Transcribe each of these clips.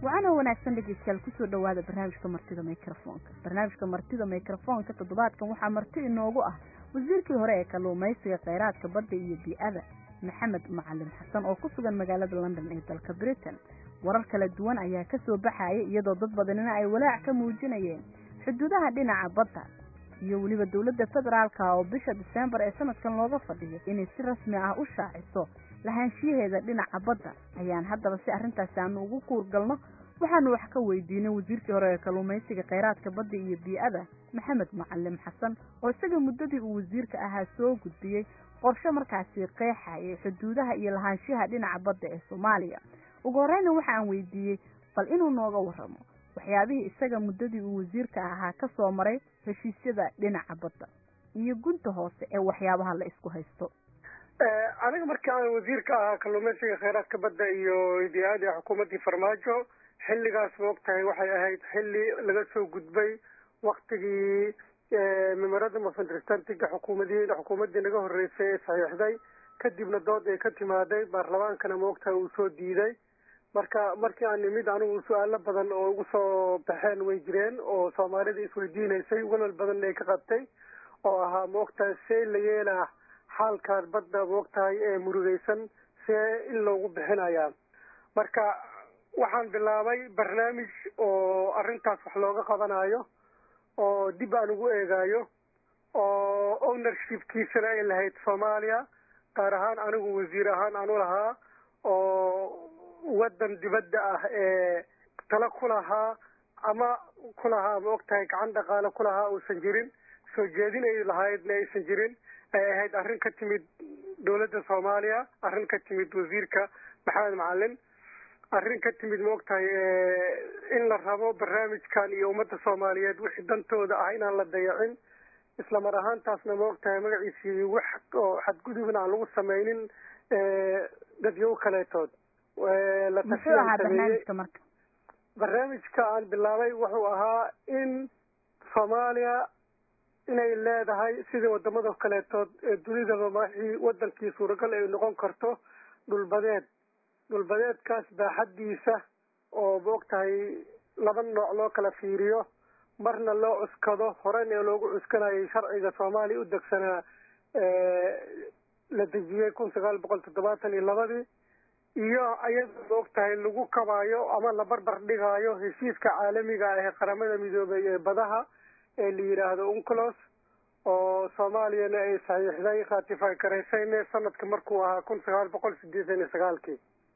wacanoo wanaagsan dhegeystayaal kusoo dhowaada barnaamijka martida microfoonka barnaamijka martida microfoonka toddobaadkan waxaa marti inoogu ah wasiirkii hore ee kalluumaysiga kheyraadka badda iyo bii-ada maxamed macalin xasan oo ku sugan magaalada london ee dalka britain warar kala duwan ayaa kasoo baxaya iyadoo dad badanina ay walaac ka muujinayeen xuduudaha dhinaca badda iyo weliba dowladda federaalka oo bisha diseembar ee sanadkan looga fadhiyo inay si rasmi ah u shaaciso lahaanshiyaheeda dhinaca badda ayaan haddaba si arrintaasi aanu ugu kuurgalno waxaanu wax ka weydiinay wasiirkii hore ee kalluumaysiga kheyraadka badda iyo bii-ada maxamed macalin xasan oo isaga muddadii uu wasiirka ahaa soo gudbiyey qorshe markaasi qeexayay xuduudaha iyo lahaanshiyaha dhinaca badda ee soomaaliya ugu horeyna waxa aan weydiiyey bal inuu nooga warramo waxyaabihii isaga muddadii uu wasiirka ahaa ka soo maray heshiisyada dhinaca badda iyo gunta hoose ee waxyaabaha la isku haysto aniga markii aan wasiirka ahaa kalluumaysiga kheyraadka badda iyo bii-ada xukuumaddii farmaajo xilligaas ma og tahay waxay ahayd xilli laga soo gudbay waktigii memorandum of understantinga xukuumadii xukuumaddii naga horreysay ee saxiixday kadibna dood ay ka timaaday baarlamaankana ma ogtahay uu soo diiday marka markii aan nimid anigu su-aalo badan oo ugu soo baxeen way jireen oo soomaalida isweydiinaysay walwal badanna ay ka qabtay oo ahaa ma ogtahay see la yeelaa xaalkaas badda ma ogtahay ee murugaysan see in loogu bixinayaa marka waxaan bilaabay barnaamij oo arrintaas wax looga qabanayo oo dib aan ugu eegaayo oo ownershipkiisana ay lahayd soomaaliya gaar ahaan anigu wasiir ahaan aanu lahaa oo waddan dibadda ah ee tala ku lahaa ama ku lahaa ma og tahay gacan dhaqaale ku lahaa uusan jirin soo jeedin ay lahaydna aysan jirin ay ahayd arrin ka timid dowladda soomaaliya arrin ka timid wasiirka maxamed macalin arrin ka timid ma og tahay in la rabo barnaamijkan iyo ummadda soomaaliyeed wixii dantooda ah inaan la dayacin isla mar ahaantaasna ma og tahay magaciisii wax oo xadgudubna aan lagu samaynin dadyo kaleetood la muxuu ahaa barnaamijka marka barnaamijka aan bilaabay wuxuu ahaa in soomaaliya inay leedahay sidii wadamada kaleetood ee dunidaba maxii wadankii suuragal ay noqon karto dhulbadeed dhulbadeedkaas baaxaddiisa oo ma og tahay laba nooc loo kala fiiriyo marna loo cuskado horena loogu cuskanayay sharciga soomaaliya u degsanaa la dejiyey kun sagaal boqol toddobaatan iyo labadii iyo iyada ma og tahay lagu kabaayo ama la barbar dhigaayo heshiiska caalamiga ah ee qaramada midoobay ee badaha ee la yidhaahdo unclos oo soomaaliyana ay saxiixday ratify garaysayne sanadka markuu ahaa kun sagaal boqol sideetan iyo sagaalkii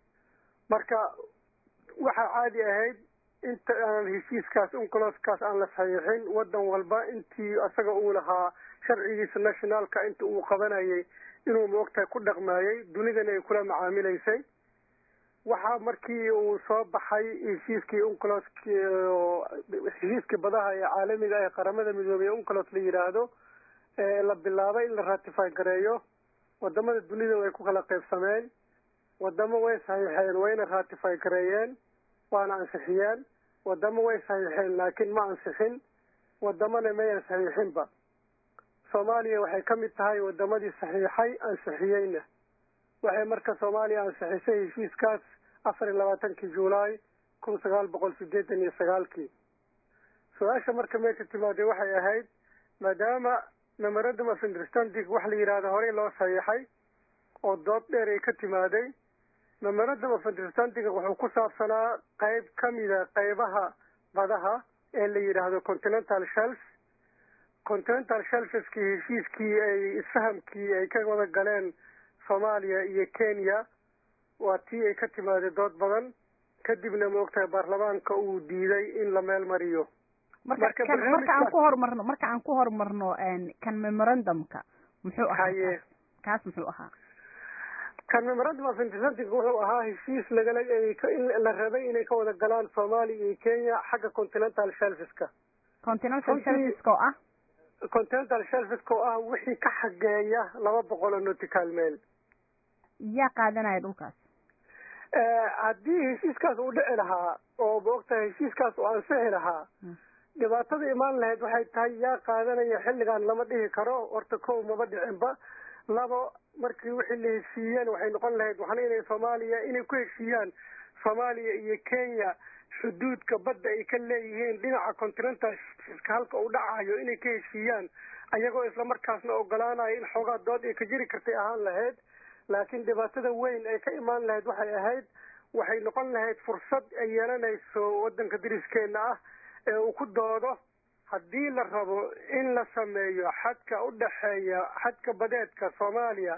marka waxaa caadi ahayd inta aan heshiiskaas uncloskaas aan la saxiixin wadan walba intii isaga uu lahaa sharcigiisa nationalka inta uu qabanayay inuu maogtahay ku dhaqmaayay dunidana ay kula macaamilaysay waxaa markii uu soo baxay heshiiskii uncloski heshiiskii badaha ee caalamiga ee qaramada midoobey unclos la yidhaahdo la bilaabay in la ratify gareeyo wadamada dunida way ku kala qaybsameen wadamo way saxiixeen wayna ratify gareeyeen waana ansixiyeen wadamo way saxiixeen laakiin ma ansixin wadamana mayan saxiixinba soomaaliya waxay ka mid tahay wadamadii saxiixay ansixiyeyna waxay marka soomaaliya ansixisay heshiiskaas afar iyo labaatankii juulaay kun sagaal boqol sideetan iyo sagaalkii su-aasha marka meesha timaaday waxay ahayd maadaama memorandum of understanding wax la yidhaahdo horey loo saxiixay oo dood dheer ay ka timaaday memorandum of understanding wuxuu ku saabsanaa qayb ka mida qaybaha badaha ee la yidhaahdo continental shelf continental shelfskii heshiiskii ay isfahamkii ay ka wada galeen soomaaliya iyo kenya waa tii ay ka timaaday dood badan kadibna ma ogtahay baarlamaanka uu diiday in la meel mariyo marka kan marka aan ku horumarno marka aan ku horumarno kan memorandumka muxuu ahaa haye kaas muxuu ahaa kan memorandum of understanding wuxuu ahaa heshiis lagala in la rabay inay ka wada galaan soomaaliya iyo kenya xagga continental shelfiska continental shelfiska oo ah continental shelfiska oo ah wixii ka xageeya laba boqol oo nautical mail yaa qaadanaya dhulkaas haddii heshiiskaas uu dhici lahaa oo maogtahay heshiiskaas uu ansixi lahaa dhibaatada imaan lahayd waxay tahay yaa qaadanaya xilligan lama dhihi karo horta kow maba dhicinba labo markii wixii la heshiiyeen waxay noqon lahayd waxna inay soomaaliya inay ku heshiiyaan soomaaliya iyo kenya xuduudka badda ay ka leeyihiin dhinaca continental ka halka uu dhacayo inay ka heshiiyaan ayagoo islamarkaasna ogolaanayo in xoogaa dood ay ka jiri kartay ahaan lahayd laakiin dhibaatada weyn ay ka imaan lahayd waxay ahayd waxay noqon lahayd fursad ay yeelanayso waddanka dariskeena ah ee uu ku doodo haddii la rabo in la sameeyo xadka u dhexeeya xadka badeedka soomaaliya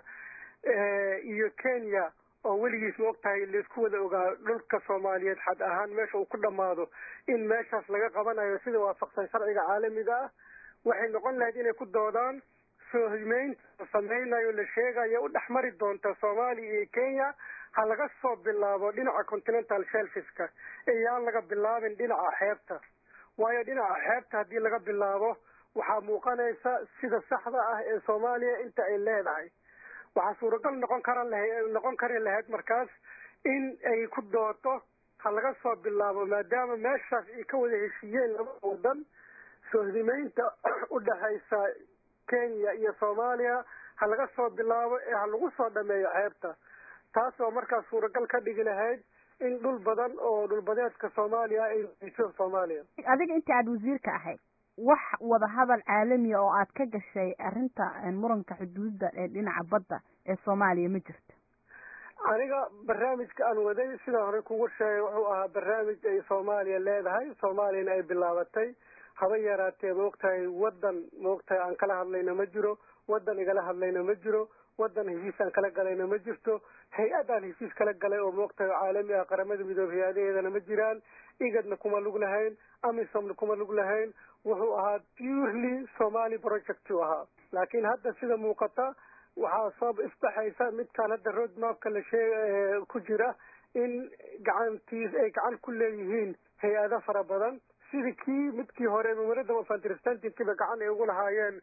iyo kenya oo weligiis ma og tahay laisku wada ogaa dhulka soomaaliyeed xad ahaan meesha uu ku dhammaado in meeshaas laga qabanayo sida waafaqsan sharciga caalamiga ah waxay noqon lahayd inay ku doodaan soo himeynta la sameynayo la sheegayo u dhex mari doonta soomaaliya iyo kenya ha laga soo bilaabo dhinaca continental shelfiska iyaan laga bilaabin dhinaca xeebta waayo dhinaca xeebta haddii laga bilaabo waxaa muuqanaysa sida saxda ah ee soomaaliya inta ay leedahay waxaa suuragal noqon kara noqon kari lahayd markaas in ay ku doodo ha laga soo bilaabo maadaama meeshaas ay ka wada heshiiyeen laba wadan soo himeynta u dhexaysa kenya iyo soomaaliya ha laga soo bilaabo ee ha lagu soo dhameeyo xeebta taas oo markaas suuragal ka dhigi lahayd in dhul badan oo dhulbadeedka soomaaliya ay weyso soomaaliya adiga inta aada wasiirka ahayd wax wadahadal caalamiya oo aad ka gashay arrinta muranka xuduudda ee dhinaca badda ee soomaaliya ma jirto aniga barnaamijka aan waday sidaan horey kugu sheegay wuxuu ahaa barnaamij ay soomaaliya leedahay soomaaliyana ay bilaabatay haba yaraatee maogtahay waddan maogtahay aan kala hadlayna ma jiro waddan igala hadlayna ma jiro waddan heshiis aan kala galayna ma jirto hay-ad aan heshiis kala galay oo maogtahay caalami ah qaramada midoobe hay-adaheedana ma jiraan igadna kuma lug lahayn amisomna kuma lug lahayn wuxuu ahaa purely somali project uu ahaa laakiin hadda sida muuqata waxaa soo isbaxaysa midkaan hadda road mapka la sheeg ku jira in gacantiis ay gacan ku leeyihiin hay-ado fara badan sidii kii midkii hore memorandum of understandingkiiba gacan ay ugu lahaayeen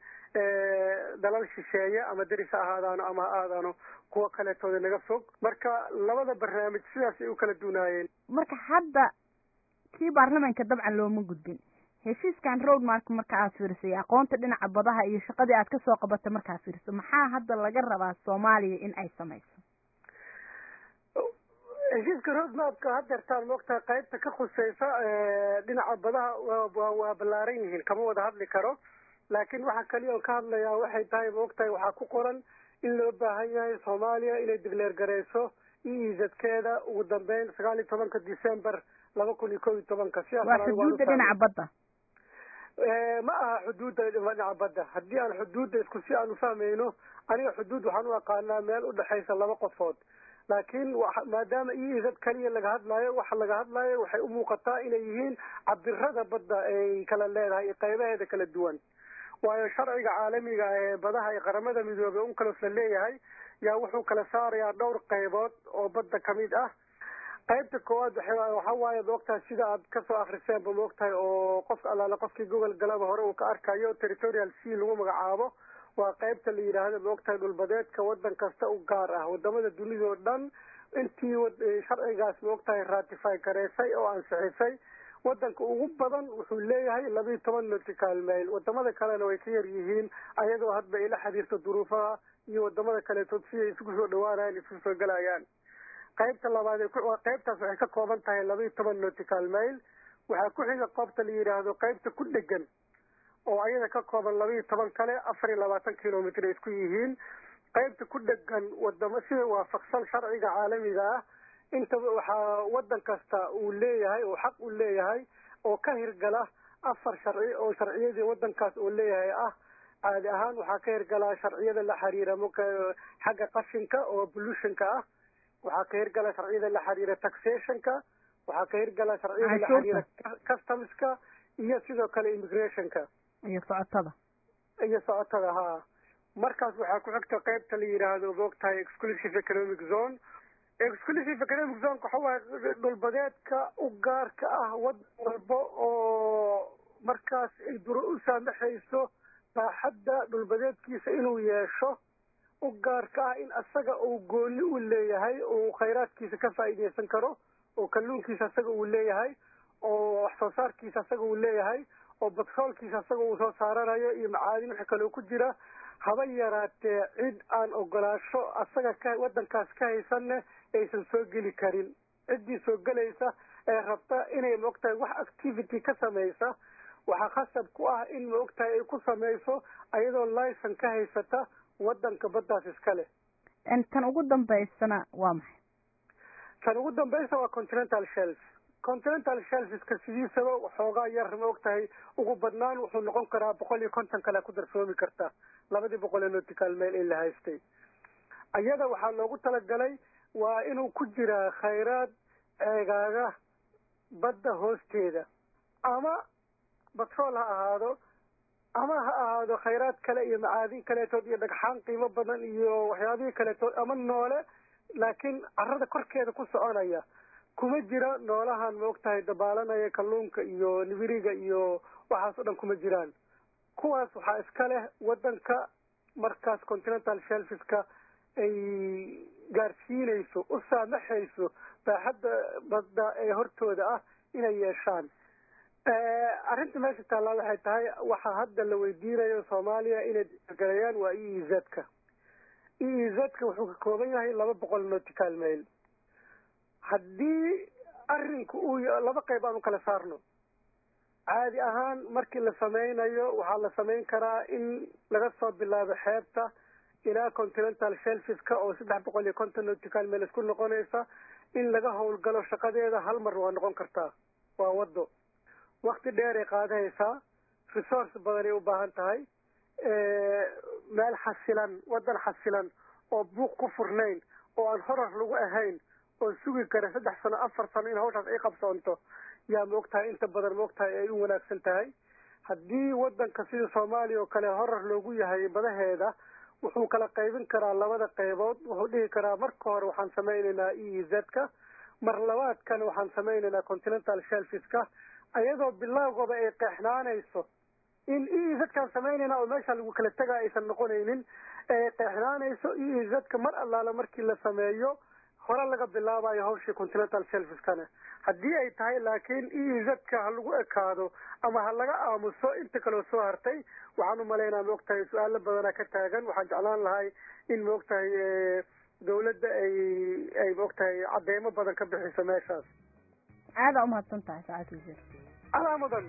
dalal shisheeye ama deris ha ahaadaano ama ha aadaano kuwo kaleetooda naga fog marka labada barnaamij sidaas ay u kala duunaayeen marka hadda kii baarlamaanka dabcan looma gudbin heshiiskan road mark marka aad fiirisay aqoonta dhinaca badaha iyo shaqadii aad kasoo qabatay markaad fiiriso maxaa hadda laga rabaa soomaaliya in ay samayso heshiiska road mapka hadeertaan maogtahay qaybta ka khuseysa dhinaca badaha wa waa ballaaran yihiin kama wada hadli karo laakiin waxa kaliya on ka hadlayaa waxay tahay maogtahay waxaa ku qoran in loo baahan yahay soomaaliya inay digleer gareyso iizadkeeda ugu dambeyn sagaal iyo tobanka december laba kun iyo kob iyo tobanka waa xuduudda dhinaca badda ma aha xuduudda dhinaca badda haddii aan xuduudda isku si aan ufahmayno aniga xuduud waxaan u aqaanaa meel udhexaysa laba qofood laakiin maadaama iizad kaliya laga hadlaayo waxa laga hadlaayo waxay u muuqataa inay yihiin cabirada badda ay kala leedahay iyo qaybaheeda kala duwan waayo sharciga caalamiga ee badaha ee qaramada midoobey unkalos la leeyahay yaa wuxuu kala saarayaa dhowr qaybood oo badda kamid ah qaybta koowaad waxa waaye maogtahay sida aad kasoo akriseenba maogtahay oo qofka allaale qofkii gogol galaba hore uu ka arkayo territorial c lagu magacaabo waa qaybta la yidhaahdo maogtahay dhulbadeedka waddan kasta u gaar ah wadamada dunida oo dhan intii sharcigaas maogtahay ratify gareysay oo ansixisay wadanka ugu badan wuxuu leeyahay labiiyo toban nautical mail wadamada kalena way ka yar yihiin ayadoo hadba ay la xiriirto duruufaha iyo wadamada kaleetood siday isugu soo dhawaanayaan isugu soo gelayaan qaybta labaad qaybtaas waxay ka kooban tahay labiiyo toban nautical mail waxaa ku xiga qoobta la yidhaahdo qaybta ku dhegan oo ayada ka kooban labiiyo toban kale afar iyo labaatan kilomitr ay isku yihiin qaybta ku dhegan wadamo sida waafaqsan sharciga caalamiga ah intaba waxaa wadan kasta uu leeyahay oo xaq uu leeyahay oo ka hirgala afar sharci oo sharciyadii wadankaas uu leeyahay ah caadi ahaan waxaa ka hirgalaa sharciyada la xiriira xagga qashinka oo pollutionka ah waxaa ka hirgala sharciyada la xiriira taxationka waxaa ka hirgala sharciyada la xiriira customska iyo sidoo kale immigrationka iyo socotada iyo socotada ha markaas waxaa ku xigta qaybta la yidhaahdo moogtahay exclusive economic zone exclusive economic zoneka waxa waaye dhulbadeedka u gaarka ah wadan walba oo markaas ay duro u saamaxayso baaxadda dhulbadeedkiisa inuu yeesho u gaarka ah in asaga uu gooni u leeyahay oo khayraadkiisa ka faa'iidaysan karo oo kalluunkiisa asaga uu leeyahay oo wax soo saarkiisa asaga uu leeyahay oo batroolkiisa asaga uu soo saaranayo iyo macaadin waxa kaloo ku jira haba yaraatee cid aan ogolaasho asaga ka wadankaas ka haysanne aysan soo geli karin ciddii soo gelaysa ee rabta inay maogtahay wax activity ka samaysa waxaa khasab ku ah in maogtahay ay ku samayso ayadoo licen ka haysata wadanka baddaas iska leh tan ugu dambaysana waa maxay tan ugu dambaysa waa continental shelf continental shelfiska sidiisaba waxoogaa yar maogtahay ugu badnaan wuxuu noqon karaa boqol iyo konton kale ku darsoomi karta labadii boqol ee nautical mail in la haystay iyada waxaa loogu talagalay waa inuu ku jiraa khayraad ceegaaga badda hoosteeda ama batrool ha ahaado ama ha ahaado khayraad kale iyo macaadin kaleetood iyo dhagxaan qiimo badan iyo waxyaabihii kaleetood ama noole laakiin carrada korkeeda ku soconaya kuma jira noolahan maogtahay dabaalanaya kalluunka iyo nibiriga iyo waxaas o dhan kuma jiraan kuwaas waxaa iska leh wadanka markaas continental shelfiska ay gaarsiinayso u saamaxayso baaxadda badda ee hortooda ah inay yeeshaan arrinta meesha taallaa waxay tahay waxaa hadda la weydiinayo soomaaliya inay gareeyaan waa e e z-ka e e z-ka wuxuu ka kooban yahay laba boqol nautical mail haddii arinku uu laba qayb aan u kala saarno caadi ahaan markii la sameynayo waxaa la samayn karaa in laga soo bilaabo xeebta ilaa continental shelfiska oo saddex boqol iyo konton nautical mail isku noqonaysa in laga howlgalo shaqadeeda hal mar waa noqon kartaa waa wado wakti dheeray qaadahaysaa resource badanay u baahan tahay meel xasilan wadan xasilan oo buuq ku furnayn oo aan horar lagu ahayn oo sugi kara saddex sano afar sano in hawshaas ay qabsoonto yaa maogtahay inta badan maogtahay ay u wanaagsan tahay haddii wadanka sida soomaaliya oo kale horar loogu yahay badaheeda wuxuu kala qaybin karaa labada qaybood wuxuu dhihi karaa marka hore waxaan samaynaynaa e e z-ka mar labaadkana waxaan samaynaynaa continental shelfiska ayadoo bilaawgaba ay qeexnaanayso in e e z-kaan samaynayna oo meesha lagu kala tegaa aysan noqonaynin ee qeexnaanayso e e z-ka mar allaala markii la sameeyo hore laga bilaabayo hawshii continental shelfiskana haddii ay tahay laakiin e e z-ka ha lagu ekaado ama ha laga aamuso inta kaloo soo hartay waxaan u malaynaa maogtahay su-aalo badanaa ka taagan waxaan jeclaan lahay in maogtahay dawladda ay ay maogtahay cadeymo badan ka bixiso meeshaas aada umahadsan tahay saacad wasiir alaa mudan